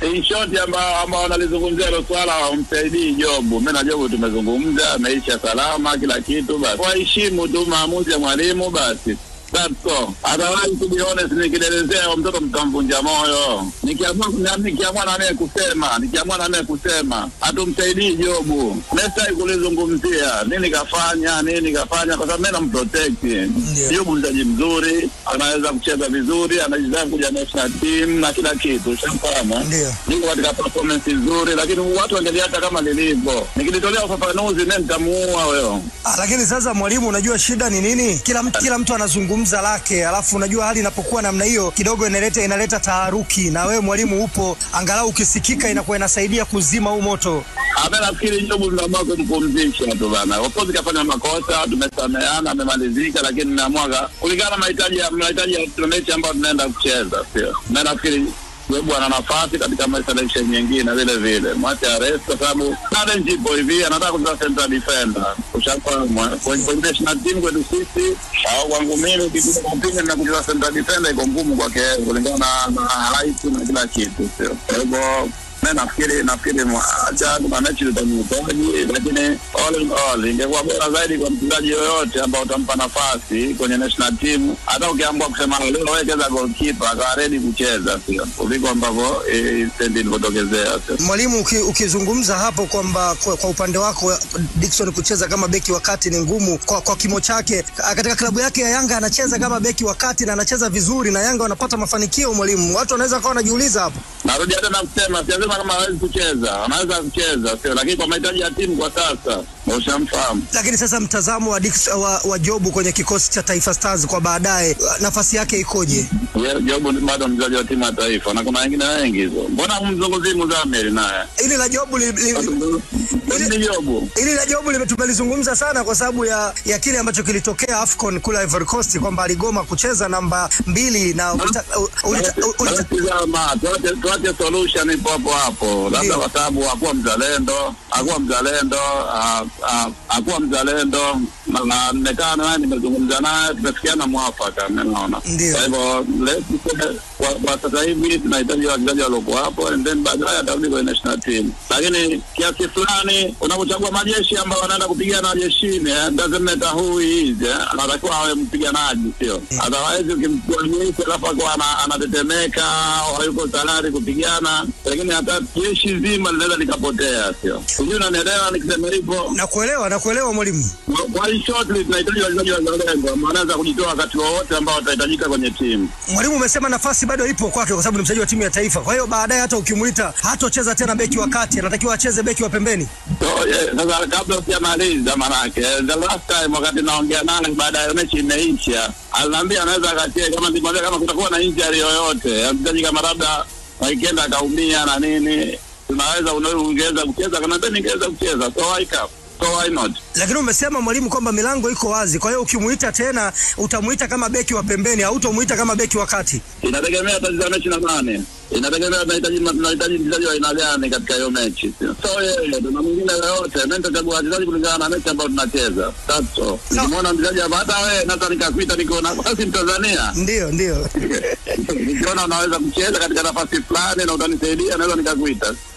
in short ambao ambao wanalizungumzia hilo swala wamsaidii Jobu. Mimi na Jobu tumezungumza, ameisha salama kila kitu, basi waheshimu tu maamuzi ya mwalimu basi. That's all. Otherwise, to be honest, nikielezea mtoto mtamvunja moyo. Nikiamua na- nikiamua na naye kusema, nikiamua na naye kusema, hatumsaidii Jobu. Nestai kulizungumzia nini kafanya, nini kafanya, kwa sababu mimi namprotect. Jobu mchezaji mzuri, anaweza kucheza vizuri, anaweza kuja national team na kila kitu, ushafahamu? Ndio. Niko katika performance nzuri, lakini watu wangeliacha kama lilivyo. Nikilitolea ufafanuzi, mimi nitamuua wewe. Ah, lakini sasa mwalimu, unajua shida ni nini? Kila mtu, kila mtu anazungumza lake, alafu unajua hali inapokuwa namna hiyo kidogo inaleta inaleta taharuki, na wewe mwalimu upo, angalau ukisikika inakuwa inasaidia kuzima huu moto. Ame nafikiri Jobu tunaamua kumpumzisha tu bana. Of course kafanya makosa, tumesameheana, amemalizika, lakini naamua kulingana na mahitaji ya mahitaji ya mechi ambayo tunaenda kucheza, sio? Na nafikiri Jobu ana nafasi katika ma- selection nyingine vile vile, mwache arrest kwa sababu challenge ipo hivi, anataka kucheza central defender, ushafahamu eh? kwenye kwenye national team kwetu sisi au kwangu mimi kikuja kupinga na kucheza central defender iko ngumu kwake kulingana na, na height na kila kitu, sio? Kwa hivyo mi nafikiri nafikiri mwa- acha kuna mechi zitamhitaji, lakini all in all ingekuwa bora zaidi kwa mchezaji yoyote ambao utampa nafasi kwenye national team, hata ukiamua kusema leo wewe cheza goalkeeper akawa ready kucheza, sio kuliko ambavyo eh, stendi ilivyotokezea, sio Mwalimu, uki, ukizungumza hapo kwamba kwa, kwa upande wako Dickson kucheza kama beki wa kati ni ngumu kwa, kwa kimo chake. Katika klabu yake ya Yanga anacheza kama beki wa kati na anacheza vizuri na Yanga wanapata mafanikio. Mwalimu, watu wanaweza kawa wanajiuliza hapo. Narudia tena kusema, sijasema kama hawezi kucheza, anaweza kucheza, sio lakini kwa mahitaji ya timu kwa sasa, ushamfahamu Lakini sasa mtazamo wa, Dix, wa, wa Jobu kwenye kikosi cha Taifa Stars kwa baadaye, nafasi yake ikoje? Ye- Jobu ni bado mchezaji wa timu ya taifa na kuna wengine wengi hizo. Mbona mzunguzii Muzamiri naye Ili la Jobu li, li, li, ni Jobu Ili la Jobu lime- tumelizungumza sana kwa sababu ya, ya kile ambacho kilitokea AFCON kule Ivory Coast kwamba aligoma kucheza namba mbili na ulita, ulita, ulita, Tazama, tuache tuache solution ipo hapo hapo, labda Ndio. kwa sababu hakuwa mzalendo, hakuwa mzalendo, ah, ah, hakuwa mzalendo na- na nimekaa naye, nimezungumza naye, tumefikiana mwafaka, naona. Ndio. Kwa hivyo let's say, kwa kwa sasa hivi tunahitaji wachezaji waliokuwa hapo, and then baadaye atarudi kwenye national team, lakini kiasi fulani unapochagua majeshi ambao wanaenda kupigana jeshini, eh, doesn't matter who he is, eh, anatakiwa awe mpiganaji, sio otherwise ukimchukua jeshi alafu akawa ana- anatetemeka au hayuko tayari kupigana, lakini hata jeshi zima linaweza likapotea, sio sijui, unanielewa nikisema hivyo? na kuelewa na kuelewa mwalimu. Kwa- Kwa hii shortly tunahitaji wachezaji wazalendo ambao wanaweza kujitoa wakati wowote ambao watahitajika kwenye timu. Mwalimu umesema nafasi bado ipo kwake kwa sababu ni mchezaji wa timu ya taifa. Kwa hiyo baadaye hata ukimuita hatocheza tena beki wa kati, anatakiwa acheze beki wa pembeni. So, yeah, sasa kabla sijamaliza, manake the last time wakati naongea naye baada ya mechi imeisha, aliniambia anaweza akacheza kama nimwambia kama kutakuwa na injury yoyote ya mchezaji kama labda weekend akaumia na nini, tunaweza una- ungeweza kucheza, akaniambia ningeweza kucheza, so why come? so why not? Lakini umesema mwalimu kwamba milango iko wazi, kwa hiyo ukimuita tena utamuita kama beki wa pembeni, hautamuita kama beki wa kati. Inategemea tatizo mechi na nane, inategemea tunahitaji tunahitaji mchezaji wa aina gani katika hiyo mechi, sio so yeye tuna mwingine yoyote. Mimi nitachagua wachezaji kulingana na mechi ambayo tunacheza, that's all. Nikimwona mchezaji hapa, hata wewe naweza nikakuita, niko nafasi Mtanzania Ndio, ndio. nikiona unaweza kucheza katika nafasi fulani na utanisaidia, naweza nikakuita.